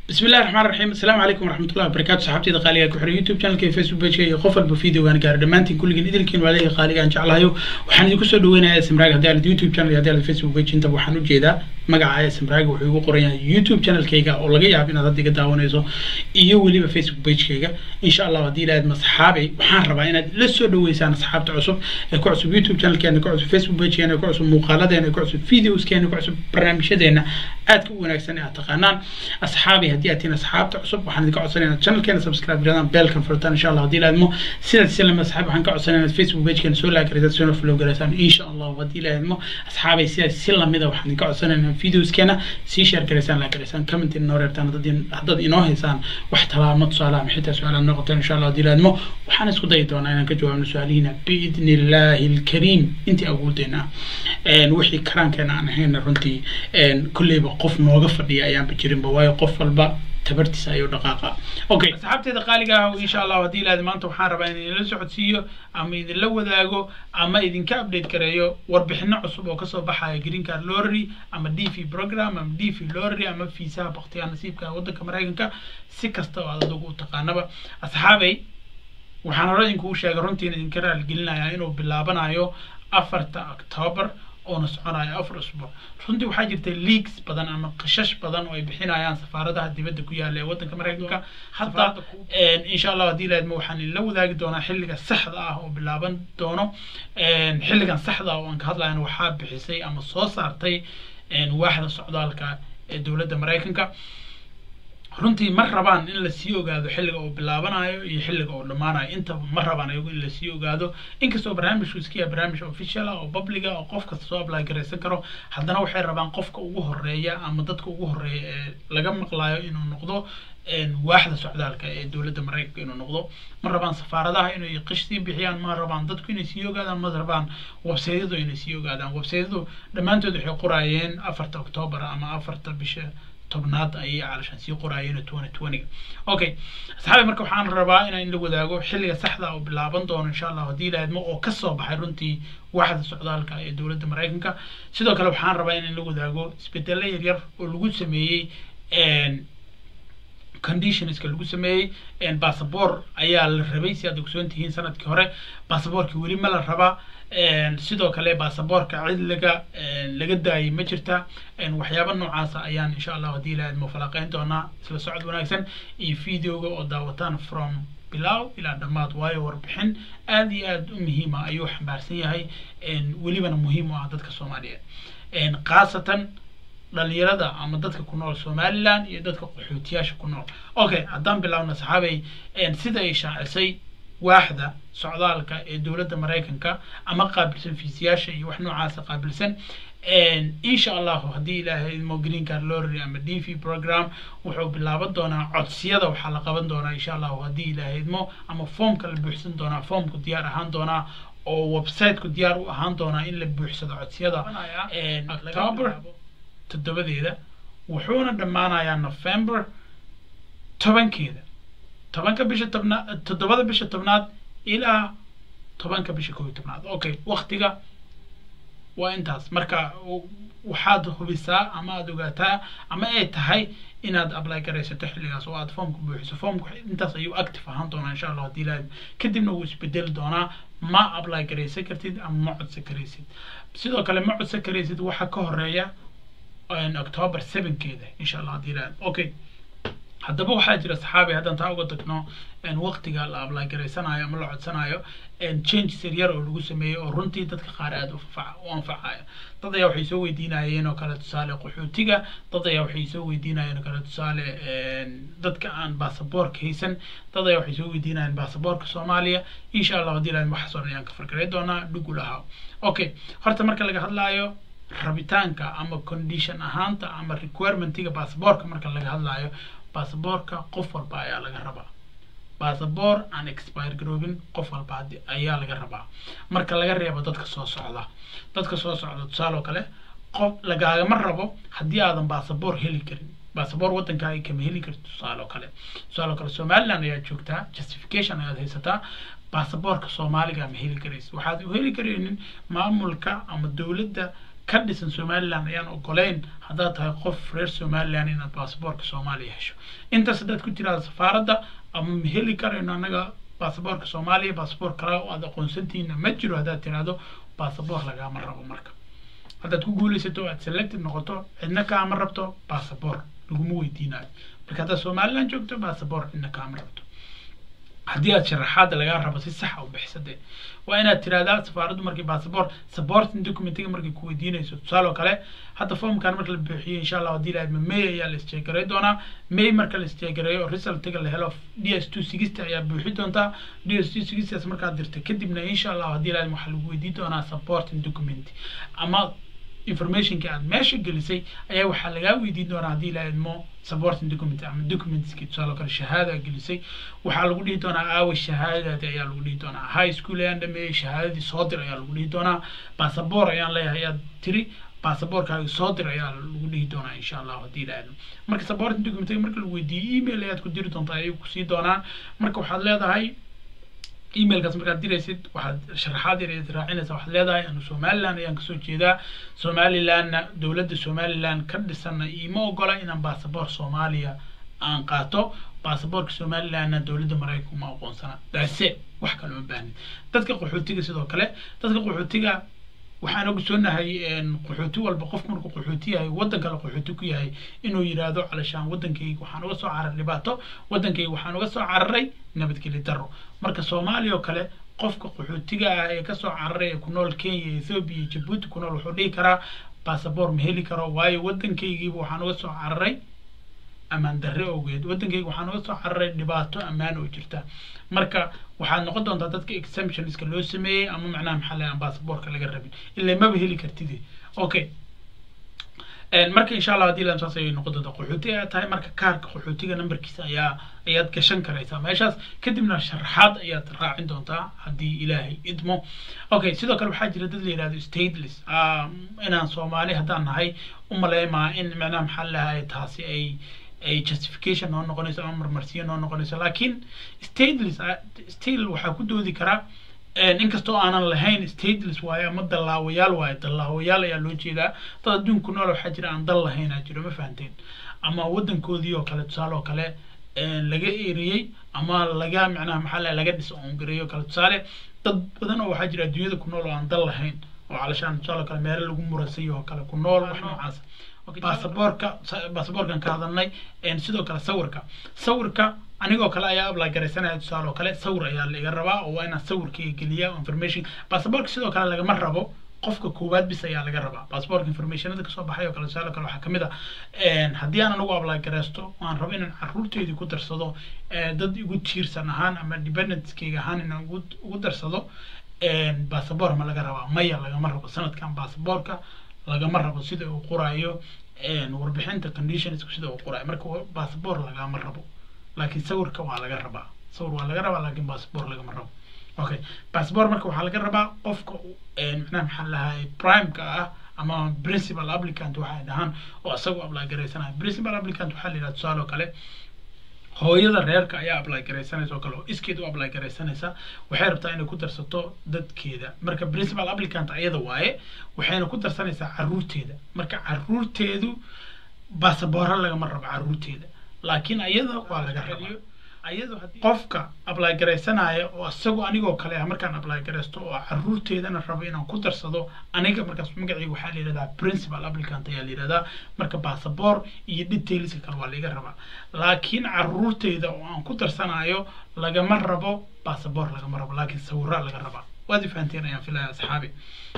بسم الله الرحمن الرحيم السلام عليكم ورحمة الله وبركاته صحابتي قالية كحر يوتيوب channel كي فيسبوك بيج كي قفل بفيديو وانا قاعد دمانتين كل جن إدركين وعليه قالية أن جعلها وحنا دي كسر دوينا اسمراج هذا على اليوتيوب channel هذا على الفيسبوك بيج انت وحنا جيدا magaca smraag wuxuu igu qoran yahay youtube channelkayga oo laga yaabo inaad hadda iga daawanayso iyo weliba facebook pagekayga insha allah haddii ilahayd masxaabay waxaan rabaa inaad la soo dhaweysaan asxaabta cusub ee ku cusub youtube channelkeena ku cusub facebook pagekeena ku cusub muuqaaladeena ku cusub videoskeena ku cusub barnaamijyadeena aadka u wanaagsan ee aad taqaanaan asxaabay haddii aad tihiin asxaabta cusub waxaan idinka codsanaya inaad channelkeena subscribe garadaan beelkan furtaan insha allah haddii ilahaydmo sidaad silama asxaab waxaan ka codsanaya inaad facebook pagekeena soo laagaraysaan soona follow garaysaan insha allah haddii ilahaydmo asxaabay sidaad si lamida waxaan idinka codsanaya videoskeena sii share garaysaan la garaysaan comment inoo reertaan haddaad haddaad inoo haysaan wax talaamo tusaale ama xitaa su-aalaad noo qabtaan insha allah haddii laadmo waxaan isku dayi doonaa inaan ka jawaabno su-aalihiina biidni illaahi alkariim intii awoodeyna wixii karaankeena aan ahayna runtii kolleyba qof nooga fadhiya ayaanba jirinba waayo qof walba tabartiisa ayuu dhaqaaqa okay asxaabteeda qaaliga ah insha allah haddii ilaahda maanta waxaan rabaa in idinla socodsiiyo ama idinla wadaago ama idinka update gareeyo warbixino cusub oo kasoo baxaya green card lottery ama d v program ama d v lottery ama fiisaha baktiyaa nasiibka waddanka maraykanka si kasta oo aad adigu u taqaanaba asxaabay waxaan hore idinkugu sheegay runtiin idinka raaligelinayaa inuu bilaabanayo afarta october oona soconayo afar usbuuc runtii waxaa jirta leaks badan ama qishash badan oo ay bixinayaan safaaradaha dibadda ku yaala ee waddanka maraykanka hadda insha allah haddii laadma waxaan idinla wadaagi doonaa xilliga saxda ah oo bilaaban doono xilligan saxda ah oo aan ka hadlayana waxaa bixisay ama soo saartay waaxda socdaalka ee dowladda maraykanka runtii ma rabaan in lasii ogaado xilliga uu bilaabanayo iyo xilliga uu dhammaanayo intaba ma rabaan ayagu in lasii ogaado inkastoo barnaamijku iska yahay barnaamij official ah oo public ah oo qof kasta soo apply garaysan karo haddana waxay rabaan qofka ugu horeeya ama dadka ugu horeeya ee laga maqlayo inuu noqdo waaxda socdaalka ee dowladda maraykanka inuu noqdo ma rabaan safaaradaha inay qish sii bixiyaan ma rabaan dadku inay sii ogaadaan ma rabaan websaydyadu inay sii ogaadaan websaydyadu dhammaantood waxay qoraayeen afarta octoobar ama afarta bisha tobnaad ayay calashaan sii qoraayeen twenty twenty okay asxaabi marka waxaan rabaa inaan la wadaago xilliga saxda oo bilaaban doono insha allah haddii laadmo oo kasoo baxay runtii waaxda socdaalka ee dowladda maraykanka sidoo kale waxaan rabaa inaan la wadaago isbedelo yaryar oo lagu sameeyey conditionska lagu sameeyey bassabor ayaa la rabay si aad ogsoon tihiin sanadkii hore bassaborkii weli ma la rabaa sidoo kale bassaborka cid laga laga daayay ma jirta waxyaaba noocaasa ayaan insha allah haddii ilahayd mufalaqeyn doonaa isla socod wanaagsan iyo videoga oo daawataan from bilow ilaa dhammaad waayo warbixin aad iyo aad u muhiima ayuu xambaarsan yahay welibana muhiim u ah dadka soomaaliyeed khaasatan dhalinyarada ama dadka ku nool somaliland iyo dadka qaxootiyaasha ku nool okay haddaan bilaabna saxaabay sida ay shaacisay waaxda socdaalka ee dowladda maraykanka ama qaabilsan fiisiyaasha iyo wax noocaasa qaabilsan insha allahu haddii ilaahay idmo green card lottery ama d v program wuxuu bilaaban doonaa codsiyada waxaa la qaban doonaa insha allahu haddii ilaahay idmo ama foomka la buuxsan doonaa foomku diyaar ahaan doonaa oo websiteku diyaar u ahaan doonaa in la buuxsado codsiyada october toddobadeeda wuxuuna dhammaanayaa november tobankeeda tobanka bisha tobnaad toddobada bisha tobnaad ilaa tobanka bisha kow iyo tobnaad okay waktiga waa intaas marka waxaad hubisaa ama aada ogaataa ama ay tahay inaad apply garaysato xilligaas oo aad foomka buuxiso foomka intaas ayuu active ahaan doonaa insha allah haddii ilahay kadibna wuu isbedeli doonaa ma apply garaysan kartid ama ma codsan karaysid sidoo kale ma codsan karaysid waxa ka horeeya october sevenkeeda insha allah haddii ilahay okay haddaba waxaa jira saxaabi haddaan taa uga tagno waqtiga la apply garaysanayo ama la codsanayo changes yaryar oo lagu sameeyey oo runtii dadka qaar aada u anfacaya dad ayaa waxay soo weydiinayeen oo kale tusaale qaxootiga dad ayaa waxay soo weydiinayeen oo kale tusaale dadka aan baasaboorka haysan dad ayaa waxay soo weydiinayeen baasaboorka soomaaliya insha allah haddii ilahay waxaas oo dhan ayaan ka fargaray doonaa dhugul ahaa okay horta marka laga hadlaayo rabitaanka ama condition ahaanta ama requirementiga baasaboorka marka laga hadlaayo baasaboorka qof walba ayaa laga rabaa basaboor aan expire garoobin qof walba ayaa laga rabaa marka laga reebo dadka soo socda dadka soo socda tusaale oo kale qof lagaagama rabo haddii aadan basaboor heli karin basaboor waddankaaga kama heli karti tusaale oo kale tusaale oo kale somaliland ayaad joogtaa justification ayaad haysataa baasaboorka soomaaliga ma heli karaysa waxaad u heli karaynin maamulka ama dowladda ka dhisan somaliland ayaan ogoleyn haddaad tahay qof reer somaliland inaad baasaboorka soomaaliya hesho intaas haddaad ku tiraada safaaradda ama ma heli karayno annaga baasaboorka soomaaliya baasaboor kale oo aad aqoonsantihiina ma jiro haddaad tiraahdo baasaboor lagaama rabo marka haddaad ku guulaysato o aad selected noqoto cidna kaama rabto baasaboor laguma weydiinayo marka haddaad somaliland joogto baasaboor cidna kaama rabto haddii aad sharaxaada lagaa rabo si saxa u bixisade waa inaad tirahdaa safaaraddu markii baasaboor supporting documentiga markay ku weydiinayso tusaale oo kale hadda formkan marka la buuxiyo insha allah haddii lahayd may ayaa la isjeegaray doonaa may marka la isjeegareeyo resultiga la helo d s two sixty ayaa buuxi doontaa d s two sixtyas markaad dirta kadibna insha allah haddii lahayd waxaa lagu weydiin doonaa supporting document ama informationka aad meesha gelisay ayaa waxaa lagaa weydiin doonaa haddii la idmo supporting document ama documentski tusaale kale shahaada gelisay waxaa lagu dhihi doonaa aawa shahaadadaadi ayaa lagu dhihi doonaa high school ayaan dhameeyey shahaadadii soo dir ayaa lagu dhihi doonaa basaboor ayaan leeyahay ayaad tiri basaboorkaaga soo dir ayaa lagu dhihi doonaa insha allah haddii la idmo marka supporting document marka lagu weydiiyo email ayaad ku diri doontaa ayay kusii doonaan marka waxaad leedahay emailkaas markaad diraysid waxaad sharaxaad yar ayaad raacinaysaa waxaad leedahay anu somaliland ayaan kasoo jeedaa somalilandna dowladda somaliland ka dhisanna iima ogola inaan baasaboor soomaaliya aan qaato baasaboorka somalilandna dowladda maraykanka uma aqoonsana daase wax kale uma baahnin dadka qaxootiga sidoo kale dadka qaxootiga waxaan ogsoonahay qaxooti walba qof markuu qaxooti yahay waddan kale qaxooti ku yahay inuu yidhaahdo calashaan waddankayga waxaan uga soo cararay dhibaato waddankayga waxaan uga soo cararay nabadgeli darro marka soomaaliya oo kale qofka qaxootiga ah ee kasoo cararay ee ku nool kenya ethoobia iyo jabuuti ku nool wuxuu dhihi karaa baasaboor ma heli karo waayo waddankaygiiba waxaan uga soo cararay ammaan darre ogeed waddankayga waxaan uga soo cararay dhibaato ammaan oo jirta marka waxaad noqon doontaa dadka exemptionska loo sameeyey ama macnaha maxaa lahay aan baasaboorka laga rabin ilaa maba heli kartide okay marka insha allah haddii lan saas ayay noqon doontaa qaxooti ayaa tahay marka kaarka qaxootiga numberkiisa ayaa ayaad gashan karaysaa meeshaas kadibna sharaxaad ayaad raacin doontaa haddii ilaahay idmo okay sidoo kale waxaa jira dad la yihahdo stateless inaan soomaali haddaan nahay umaleymaa in macnaha maxaa lahay taasi ay ay justification noo noqonayso ama marmarsiyo noo noqonayso laakiin stateless still waxaa ku doodi karaa inkastoo aanan lahayn stateless waaye ama dallaawayaal waaye dallaawayaal ayaa loo jeedaa dad adduunku nool waxaa jira aan dal lahayn aa jiro ma fahanteen ama waddankoodii oo kale tusaale oo kale laga eriyey ama laga macnaha maxaa la laga dhis oongareeyo oo kale tusaale dad badan oo waxaa jira adduunyada ku nool oo aan dal lahayn oo calashaan tusaale oo kale meelo lagu murasay oo kale ku nool wax noocaas baasaboorka baasaboorkan ka hadalnay sidoo kale sawirka sawirka anigoo kale ayaa apply garaysanaya tusaale oo kale sawir ayaa la iga rabaa oo waa inaan sawirkayga geliya information baasaboorka sidoo kale lagama rabo qofka koowaad bis ayaa laga rabaa baasaboorka informationada kasoo baxay oo kale tusaale kale waxaa kamid ah haddii aan anagu apply garaysto aan rabo inaan caruurteydii ku darsado dad igu tiirsan ahaan ama dependentskayga ahaan inaan ugu darsado baasaboor ma laga rabaa maya lagama rabo sanadkan baasaboorka lagama rabo sida uu qoraayo warbixinta conditions sida uu qoraayo marka baasaboor lagama rabo laakiin sawirka waa laga rabaa sawir waa laga rabaa laakiin baasaboor lagama rabo okay baasaboor marka waxaa laga rabaa qofka macnaha maxaa lahay primeka ah ama principal applicant waxay dhahaan oo isagu apply garaysanaya principal applicant waxaa la yidhaha tusaale oo kale hooyada reerka ayaa apply garaysanaysa oo kale oo iskeed u apply garaysanaysa waxay rabtaa inay ku darsato dadkeeda marka principal applicant ayada waaye waxayna ku darsanaysaa caruurteeda marka caruurteedu baasaboora lagama rabo caruurteeda laakiin ayada waa laga rabaa qofka apply garaysanaya oo isagu anigoo kale ah markaan apply garaysto oo caruurteedana rabo inaan ku darsado aniga markaas magacayga waxaa la yidhahdaa principal applicant ayaa la yidhahdaa marka baasaboor iyo detailska kale waa laga rabaa laakiin caruurteyda oo aan ku darsanayo lagama rabo baasaboor lagama rabo laakiin sawira laga rabaa waad fahanteen ayaan filaya asxaabi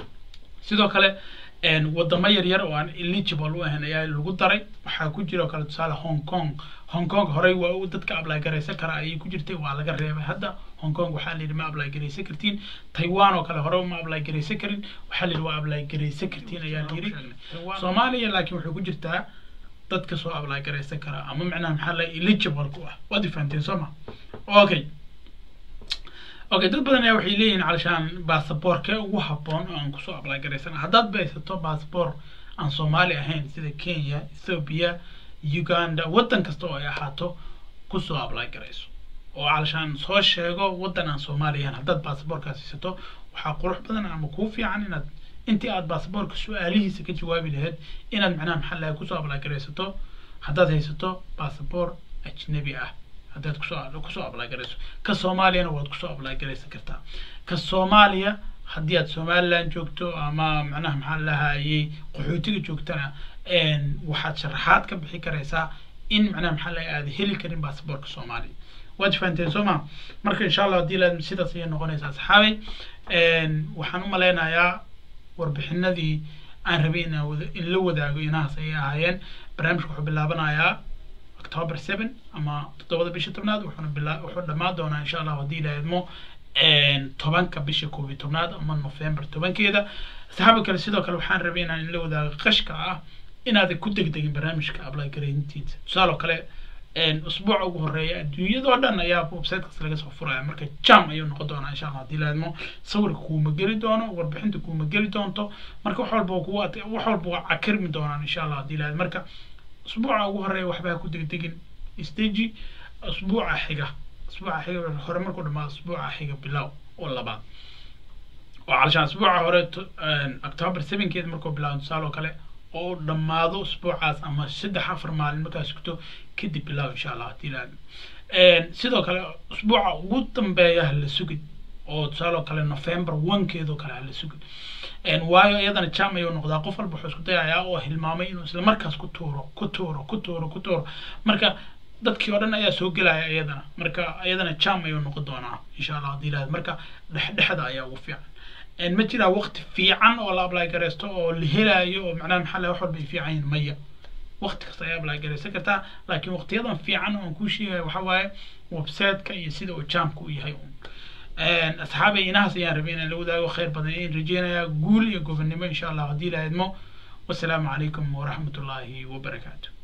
sidoo kale wadamo yaryar oo aan eligible u ahayn ayaa lagu daray waxaa ku jira oo kale tusaale hong kong hong kong horey waa u dadka apply garaysan kara ayay ku jirtay waa laga reebay hadda hong kong waxaa la yidhi ma apply garaysan kartiin taiwan oo kale hore ma apply garaysan karin waxaa la yidhi waa apply garaysan kartiin ayaa la yidhi soomaaliya laakiin waxay ku jirtaa dadka soo apply garaysan kara ama macnaha maxaa la eligible ku ah waad fahanteen soo ma okay okay dad badan ayaa waxay leeyihiin calashaan baasaboorkee ugu habboon oo aan kusoo apply garaysana haddaad baysato baasaboor aan soomaali ahayn sida kenya ethoobia uganda waddan kasta oo ay ahaato kusoo apply garayso oo calashaan soo sheego waddan aan soomaali ahayn haddaad baasaboorkaas haysato waxaa qurux badan ama kuu fiican inaad intii aad baasaboorka su-aalihiisa ka jawaabi lahayd inaad macnaha maxaa lahay kusoo ablaagaraysato haddaad haysato baasaboor ajnabi ah haddaad kusoo kusoo ablaagarayso ka soomaaliyana waad kusoo ablaagaraysan kartaa ka soomaaliya haddii aad somaliland joogto ama macnaha maxaa lahayey qaxootiga joogtana waxaad sharaxaad ka bixi karaysaa in macnaha maxaa lahay aad heli karin baasaboorka soomaaliya waad fahanteen soo ma marka insha allah haddii la sidaas ayay noqonaysaa saxaabay waxaan u malaynayaa warbixinadii aan rabay in in la wadaago inahaas ayay ahaayeen barnaamijka wuxuu bilaabanayaa october seven ama toddobada bisha tobnaad wuxuuna bila wuxuu dhammaan doonaa insha allah haddii la idmo tobanka bisha koob iyo tobnaad ama november tobankeeda saxaaba kale sidoo kale waxaan rabay inaan in la wadaago qashka ah inaadan ku degdegin barnaamijka apply garayntiisa tusaale oo kale usbuuca ugu horeeya adduunyadoo dhan ayaa websitekaas laga soo furaya marka jam ayuu noqon doonaa insha allah haddii laadmo sawirka kuuma geli doono warbixinta kuuma geli doonto marka wax walba kuwa wax walba waa cakirmi doonaan insha allah haddii laad marka usbuuca ugu horeeya waxba ha ku degdegin stage usbuuca xiga usbuuca xiga hore markuu dhamaado usbuuca xiga bilow oo labaad oo calashaan usbuuca hore october sevenkeeda markuu bilaabo tusaale oo kale oo dhammaado usbuucaas ama saddex afar maalin markaa sugto kadib bilow insha allah haddii la sidoo kale usbuuca ugu dambeeya hala sugid oo tusaale oo kale november onkeedoo kale hala sugid waayo iyadana jam ayuu noqdaa qof walba wuxuu isku dayayaa oo hilmaamay inuu isla markaas ku tuuro ku tuuro ku tuuro ku tuuro marka dadkii oo dhan ayaa soo gelaya iyadana marka iyadana jam ayuu noqon doonaa insha allah haddii la marka dhexdhexda ayaa ugu fiican ma jiraa waqti fiican oo la apply garaysto oo la helaayo oo macnaha maxaa lahay wax walba ay fiican yihin maya waqti kasta ayaa apply garaysan kartaa laakiin waqtiyadan fiican oo aan kuu sheegaya waxa waaye websiteka iyo sida uu jaamka u yahay asxaabay inahaas ayaan rabay inaan la wadaago khayr badan in rajeynayaa guul iyo gobonnimo insha allah haddii la idmo wasalaamu calaykum waraxmat ullaahi wabarakaatu